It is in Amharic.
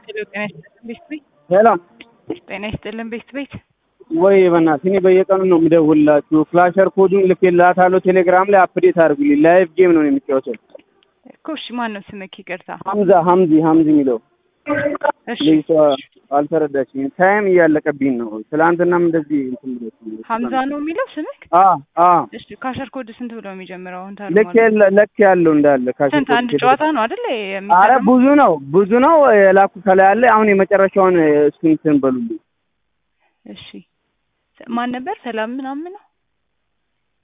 ሄሎ ጤና ይስጥልን ቤት ቤት ሰላም ጤና ይስጥልን ቤት ቤት ወይ በእናትህ እኔ በየቀኑ ነው የምደውልላችሁ። ፍላሸር ኮዱን ልኬላታለሁ ቴሌግራም ላይ አፕዴት አድርጉልኝ። ላይቭ ጌም ነው የሚጫወተው። እኮ እሺ ማን ነው ስምክ? ይቅርታ ሀምዛ ሀምዚ ሀምዚ የሚለው እሺ ልጅቷ አልተረዳችኝም። ታይም እያለቀብኝ ነው። ትላንትናም እንደዚህ እንትን ብሎ ሀምዛ ነው የሚለው ስምክ? አ አ እሺ ካሸር ኮድ ስንት ብሎ የሚጀምረው አሁን ልክ የለ- ልክ ያለው እንዳለ ካሽ ስንት አንድ ጨዋታ ነው አይደል አረ የሚገርመው? ብዙ ነው ብዙ ነው የላኩ ከላይ አለ። አሁን የመጨረሻውን እሱን እንትን በሉልኝ። እሺ ማን ነበር? ሰላም ምናምን ነው